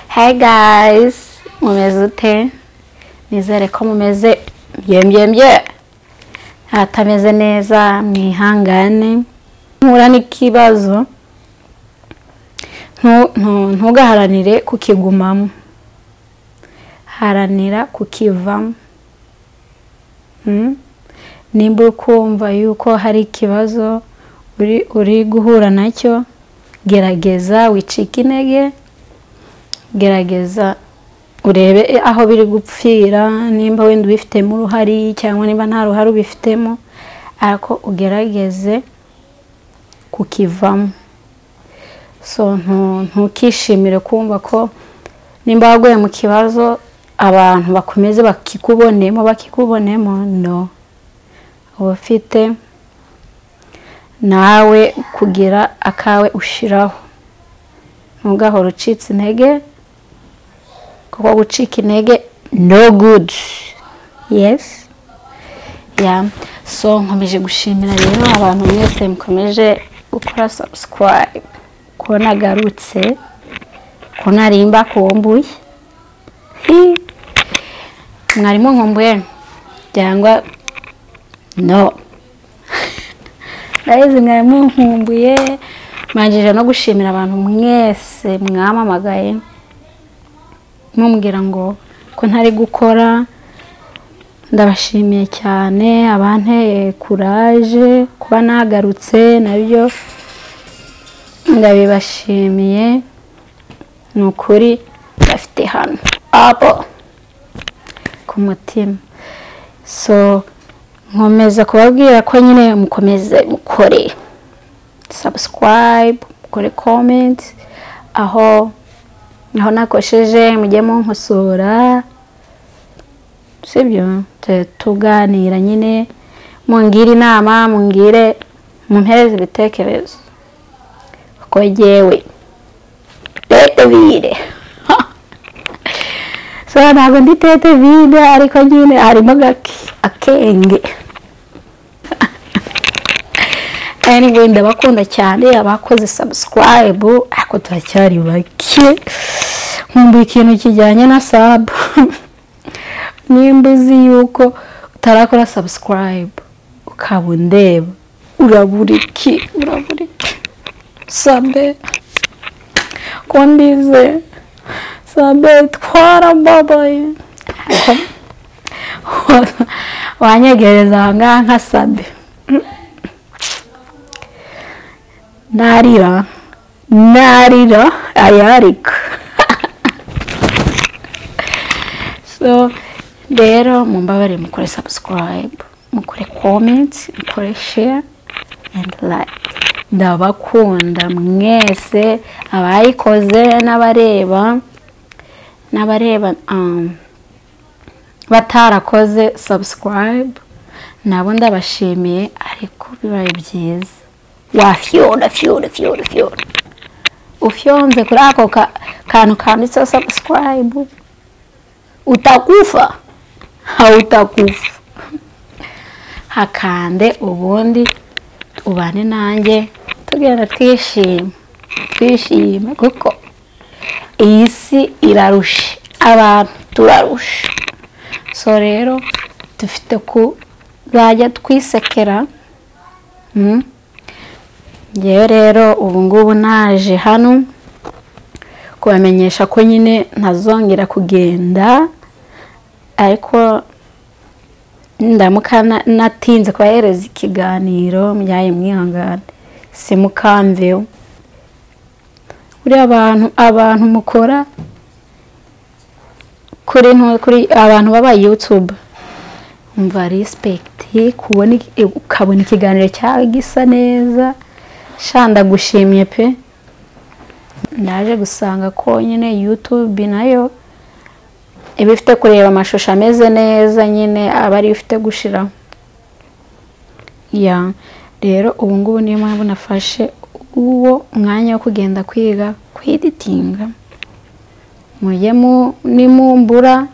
Hi guys, mumeze ute? Nizere ko mumeze byembyembye. Atameze neza mwihangane. Mpura n'ikibazo. Ntu- ntu- Ntugaharanire kukigumamo. Haranira kukivamo. Mm? Nimba uri kumva yuko hari ikibazo uri, uri guhura nacyo, gerageza wicike intege. gerageza urebe aho biri gupfira nimba wenda ubifitemo uruhari cyangwa niba nta ruhare ubifitemo ariko ugerageze kukivamo so ntu- ntukishimire kumva ko nimba waguye mu kibazo abantu bakomeze bakikubonemo bakikubonemo no uba ufite nawe kugira akawe ushiraho ntugahora ucitse intege kuko gucika intege no good yes yeah. so nkomeje gushimira rero abantu mwese mukomeje gukora subscribe kuba nagarutse ko narimba kuwombuye Hi. mwarimo nkumbuye cyangwa no ndahizi mwarimu nkumbuye mwanjije no gushimira abantu mwese mwamamagaye mumubwira ngo ko ntari gukora ndabashimiye cyane abanteye kuraje kuba nagarutse nabyo ndabibashimiye ni ukuri bafite hano abo ku mutima so nkomeza kubabwira ko nyine mukomeze mukore subscribe mukore comment aho aho nakosheje mujye munkosora sibyo tu- tuganira nyine mungire inama mungire mumpereze ibitekerezo kuko jyewe tetevire so ntabwo ndi tetevire ariko nyine harimo gake- akenge anyway ndabakunda cyane abakoze subscribe ariko turacyari bake nkumbuye ikintu kijyanye na sub nimba uzi yuko utarakora subscribe ukaba undeba urabura iki urabura iki sabe ko ndize sabe twarababaye wanyegereza aha ngaha nka sabe narira narira ayarika so rero mumbabare mukore subscribe mukore comment mukore share and like ndabakunda mwese abayikoze n'abareba n'abareba um, batarakoze subscribe nabo ndabashimiye ariko bibaye byiza wafyonda fyonda fyonda fyonda ufyonze kuri ako ka- kantu kanditseho subscribe utakufa hautakufa hakande ubundi ubane nanjye tugenda twishima twishime kuko iyi si irarusha abantu turarusha so rero dufite kuzajya twisekera mm? ngewe rero ubu ngubu naje hano kubamenyesha ko nyine ntazongera kugenda ariko ndamuka na- natinze kubahereza ikiganiro mujyaye mwihangane simukamveho buriya abantu abantu mukora kuri ntu- kuri abantu baba yutube umva rispekiti kubona iki- ukabona ikiganiro cyawe gisa neza sha ndagushimye pe ndaje gusanga ko nyine yutube nayo iba ifite kureba amashusho ameze neza nyine aba ariyo ifite gushiraho ya rero ubu ngubu niyo mpamvu nafashe uwo mwanya wo kugenda kwiga kweditinga mujye mu- nimumbura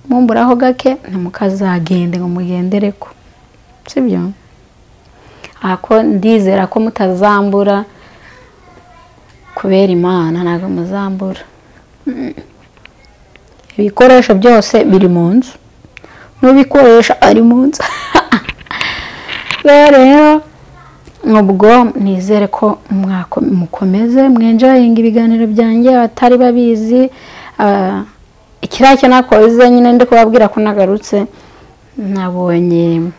mumburaho gake ntimukazagende ngo mugendere ko sibyo ako ndizera ko mutazambura kubera imana ntabwo muzambura ibikoresho byose biri mu nzu n'ubikoresha ari mu nzu rero ubwo nizere ko mukomeze mwinjayinga ibiganiro byanjye abatari babizi ikirake nakoze nyine ndi kubabwira ko nagarutse nabonye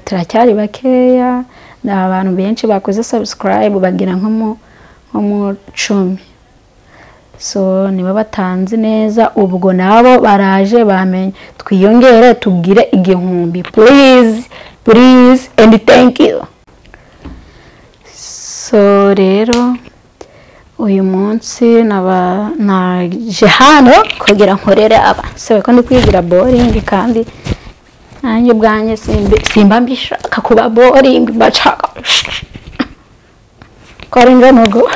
turacyari bakeya ni abantu benshi bakoze sabusikarayibu bagira nko mu cumi so nibo batanze neza ubwo nabo baraje bamenye twiyongere tubwire igihumbi purize purize endi tenki so rero uyu munsi naje hano kugira nkorere aba sebe ko ndi kwigira boringi kandi nanjye ubwanjye simba mbishaka kuba boringi bacaka ko ari ngombwa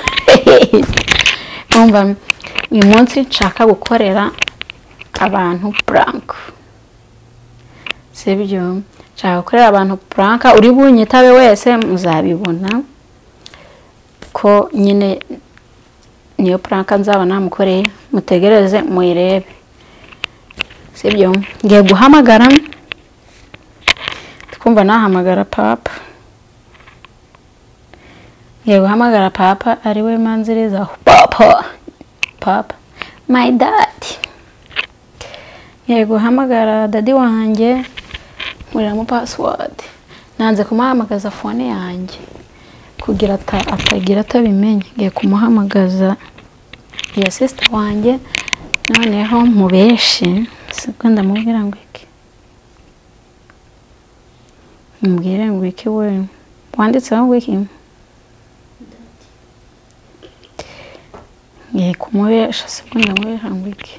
uyu munsi nshaka gukorera abantu puranka sibyo nshaka gukorera abantu puranka uri bunyitabe wese muzabibona ko nyine niyo puranka nzaba namukoreye mutegereze muyirebe sibyo ngiye guhamagara twumva nahamagara papa ngiye guhamagara papa ariwe manziriza papa papa my dad ngiye guhamagara dadi wanjye nkuriramo pasiwadi nanze kumuhamagaza fone yanjye kugira atagira atabimenye ngiye kumuhamagaza iya sisita wanjye noneho mu benshi siko ndamubwira ngo iki mubwire ngo iki we wanditseho ngo iki ngiye kumubesha sibwo ndamubesha ngo iki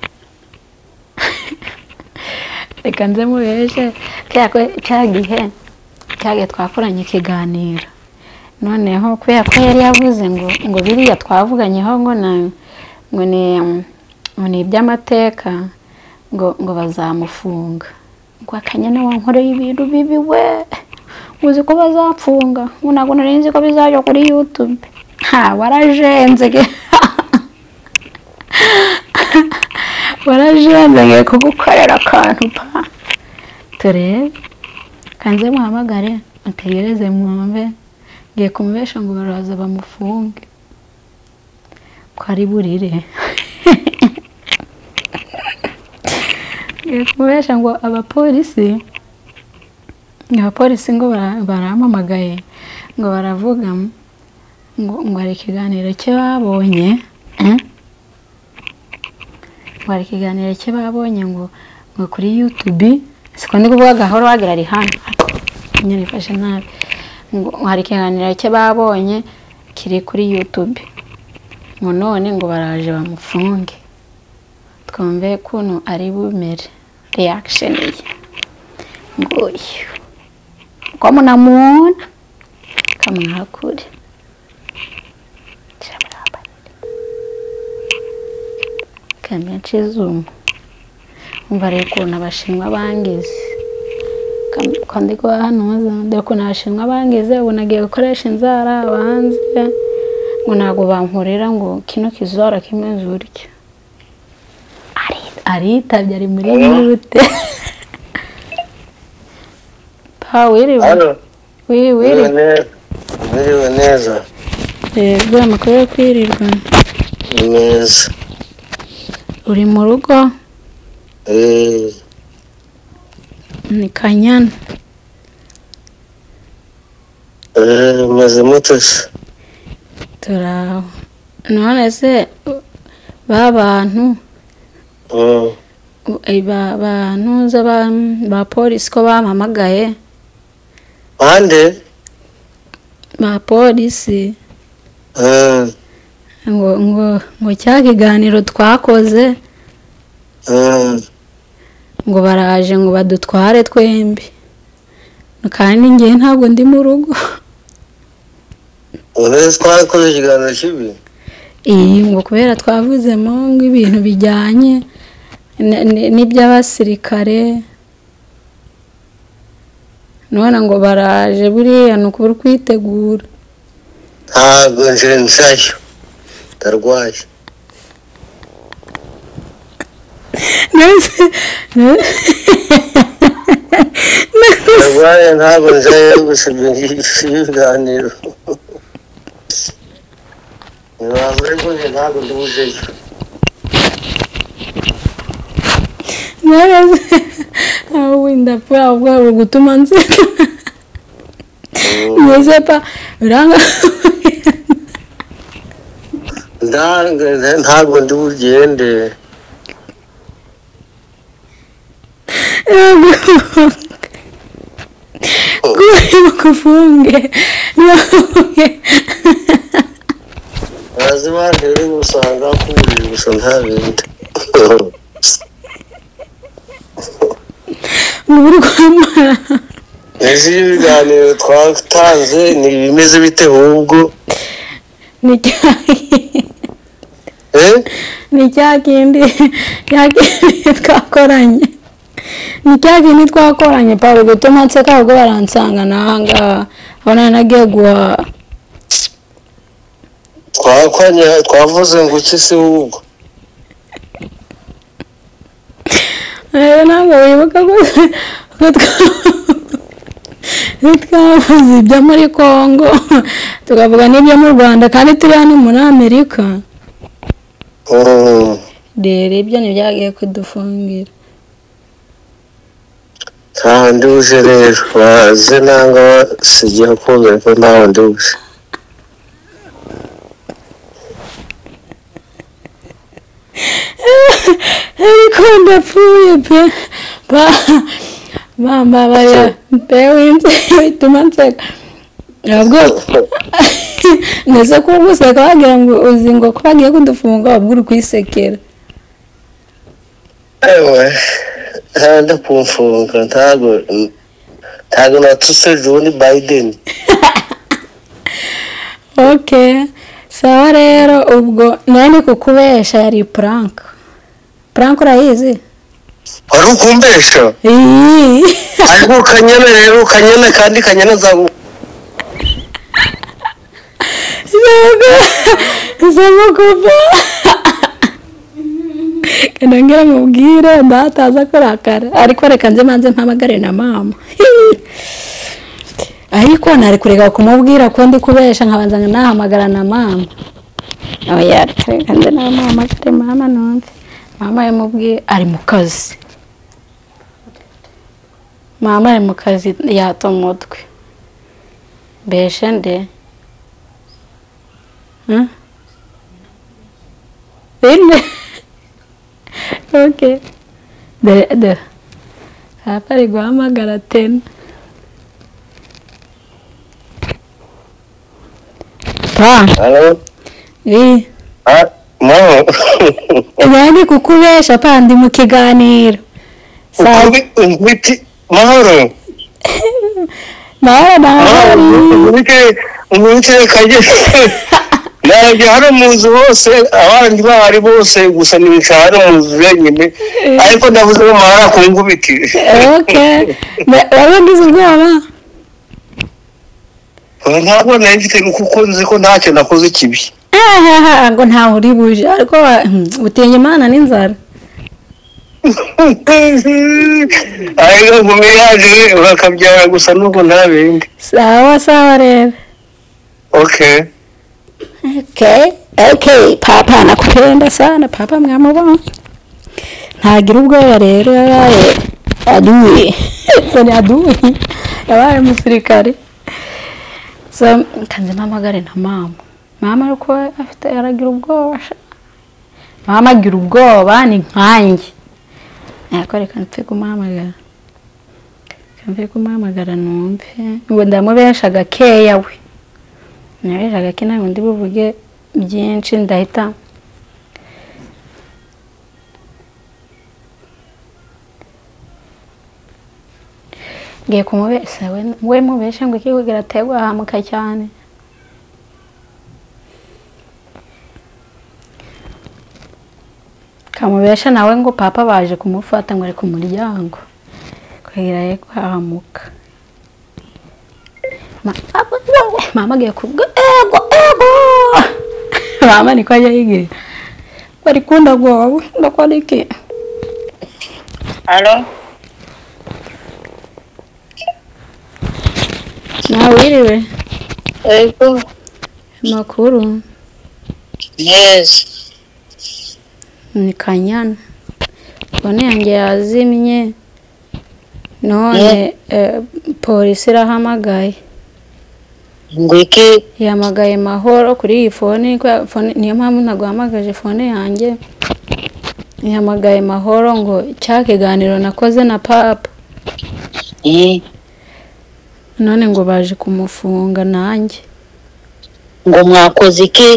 reka nze mubeshe cya gihe cya gihe twakoranye ikiganiro noneho kubera ko yari yavuze ngo ngo biriya twavuganyeho ngo na ngo ni ngo ni iby'amateka ngo ngo bazamufunga ngo akanyana wankoreye ibintu bibi we muzi ko bazapfunga ngo ntabwo nari nzi ko bizajya kuri yutube ha warajenze ge warajenze ngiye kugukorera akantu pa turebe kanze muhamagare ategereze mwumve ngiye kumubesha ngo baraza bamufunge ko ari burire ngiye kumubesha ngo abapolisi abapolisi ngo baramamagaye ngo baravuga ngo hari ikiganiro cye babonye hari ikiganiro cye babonye ngo ngo kuri yutubi siko ndi kuvuga gahoro wagira ari hano nyirifashe nabi ngo hari ikiganiro cye babonye kiri kuri yutubi ngo none ngo baraje bamufunge twumve kuntu ari bumere reyakisheni ye ngo uyu ko munamubona kamwakure kamenshi zuma umva rero ukuntu abashinwa bangize kandi ko hano dore ukuntu abashinwa bangize ubu nagiye gukoresha inzara banze ngo ntabwo bankorera ngo kino kizora kimeze uryo aritabye ari muri mute pa wiriwe wiriwe Mwiriwe neza yego amakuru yo kwirirwa neza uri mu rugo Eh, ni kanyana eh, meze mute se turaho none se ba bantu Mm, u- eh, ba bantu za ba- ba polisi ko bampamagaye bande ba polisi Eh, ngo ngo ngo cya kiganiro twakoze eh, ngo baraje ngo badutware twembi kandi njye ntabwo ndi mu rugo uretse twakoze ikiganiro kibi iyi ngo kubera twavuzemo ngo ibintu bijyanye n- n- n'iby'abasirikare none ngo baraje buriya ni ukubura kwitegura ntabwo nje nsayo ndarwaye nose arwaye ntabwo nzayo gusoma ibiganiro ntibavuze ko njye ntabwo ndubuzeyo nose ah oui ndapfa ubwo gutuma nseka nose pa uranga Nda- ntabwo ndi bugende kuri bukufunge bazi bandi rero usanga kuburira gusa nta bindi mu rwamara izi ibiganiro twatanze ni ibimeze bite ahubwo ni cyayi eh ni cya kindi cya kindi twakoranye ni cya kindi twakoranye paul gutuma nseka ubwo baransanga nahanga aho nari nagiye guhaha twakoranye twavuze ngo iki se ahubwo rero ntabwo wibuka ko ko twa- twavuze ibyo muri congo tukavuga n'ibyo mu rwanda kandi turi hano muri amerika Mm. rero ibyo ntibyagiye kudufungira ntawe ndi buje rero baze nanga basigiye kumvira ko ntawe ndi buje ariko ndapfuye pe ba bambabarira pe winze bituma nseka ntabwo ndetse ko guseka wagira ngo uzi ngo ko bagiye kudufunga wabwo uri kwisekera ewe ntabwo kumfunga ntabwo ntabwo natuse john biden ok sawa rero ubwo nawe ni kukubesha yari purank purank urayizi wari ukumbesha Ii. ariko ukanyana rero ukanyana kandi kanyana nzagu sema kuva kenda ngira mubwire ndataza kurakara ariko reka nze manze mpamagare na mama ariko nari kureka kumubwira ko ndi kubesha nkabanzanya nahamagara na mama oya reka reka nze namuhamagare mama numve mama yamubwiye ari mu kazi mama ari mu kazi yata umutwe mbeshe nde Huh? Bine. ok. De, de. Hapa ari guhamagara tena. Pa, halo ii. Ah, mama Nani kukubesha pa ndi mu kiganiro. Saa Ukubi- ukubiti mahoro mahoro mahoro mahoro. ukubite ukubite kagere nabyo hano mu nzu hose abandi bahari bose gusa nibica hano mu nzu wenyine ariko ndavuze ngo mahara ku ngubiti Ok. Na- Wabugize ubwoba? ntabwo nari mfite kuko nzi ko ntacyo nakoze kibi Ahaha, ngo ntawe uri buje ariko wa- hmm, utinya imana n'inzara. ariko ngumi yaje bakabyara gusa n'ubwo nta bindi Sawa sawa rero. okay Okay, okay, papa nakupenda sana papa mwamubona. Ntagira ubwoba rero yabaye adui. Ni adui. Yabaye umusirikare. So, kanze mpamagare na mama. Mama ariko afite aragira ubwoba. sha. Mama agira ubwoba ni nkanjye. Ariko reka mpfe kumuhamagara. Reka Mpfe kumuhamagara numve. Ngo ndamubesha gakeya we narejaga ko inama ndi buvuge byinshi ndahita ngiye kumubeshya we we mubeshe ngo iki kugira ategwa ahamuka cyane kamubesha nawe ngo papa baje kumufata ngo ari ku muryango kugira ye kuhahamuka Ma- Papa, wowe. mama agiye kubwo ego ego mama niko ajya yigira bari kunda gowe ndakora iki alo nawe wiriwe ego amakuru neza ni kanyana fone yanjye yazimye none eh, polisi irahamagaye ngo iki yamagaye mahoro kuri iyi fone kubera fone- niyo mpamvu ntaguhamagaje fone yanjye yamagaye mahoro ngo cya kiganiro nakoze na papa Mm. none ngo baje kumufunga nanjye ngo mwakoze iki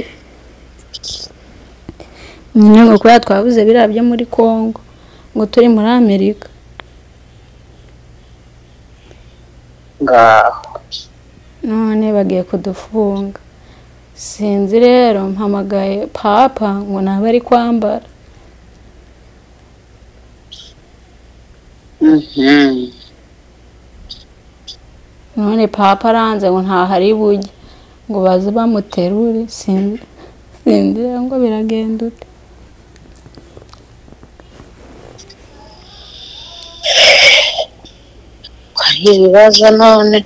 nyine ngo kubera twabuze biriya byo muri congo ngo turi muri amerika ngaho none bagiye kudufunga sinzi rero mpamagaye papa ngo naba ari kwambara Mhm. none papa aranze ngo ntahari bujye ngo baze bamuterure sinzi sinzi rero ngo biragenda ute hari ibibazo none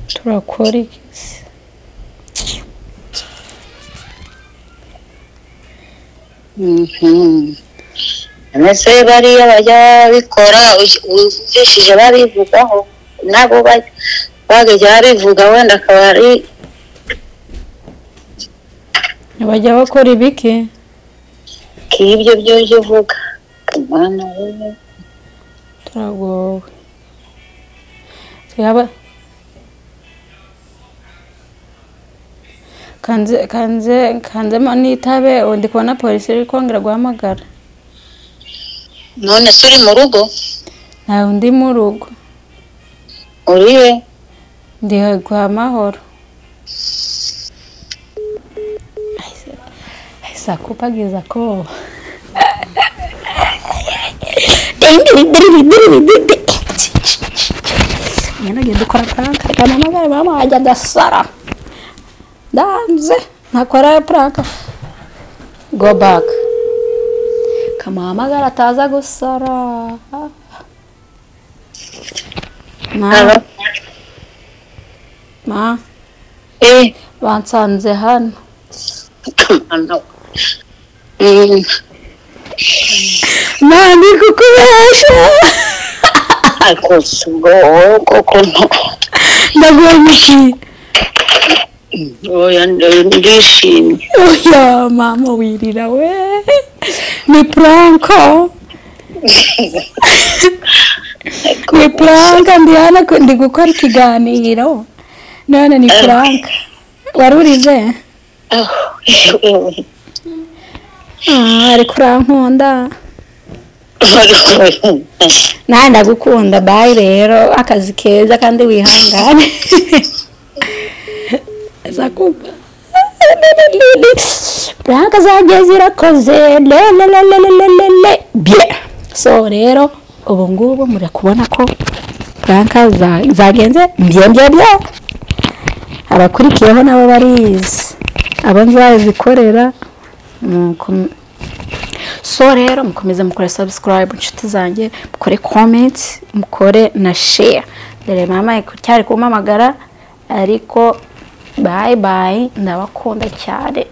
turakora iki se Mhm. mbese bariya bajya babikora uj- ujishije babivugaho nabo ba- bagajya babivuga wenda akaba ari bajya bakora ibiki k'ibyo byo ujya uvuga Mana wowe. turagowe yaba kanze kanze kanzemo n'itabe ubu ndi kubona polisi iri kongera guhamagara none se uri mu rugo ntawe undi mu rugo uriye ndi kwa mahoro sakupagiza ko nagenda ukora pranka reka mama bare mama wajya ndasara danze ntakora pranka go back kamuhamagara ataza gusara ma alo ma eh bansanze hano Mana wowe. Mm. mani kukubesha ariko si ubwo wowe koko nto ndaguha iki oya ndishimye oya mama wirira we ni pranka ni pranka ndi hano ku- ndi gukora ikiganiro none ni pranka wari urize Ah, ariko urankunda nawe ndagukunda bayi rero akazi keza kandi wihangane zakumva pranka zagiye zirakoze lelelelelelele bye so rero ubu ngubu muri kubona ko pranka za- zagenze bye bye bye abakurikiyeho nabo barizi abo nzazikorera nuko- so rero mukomeze mukore subscribe inshuti zanjye mukore comment mukore na share dore mama cyari kumpamagara ariko bye bye ndabakunda cyane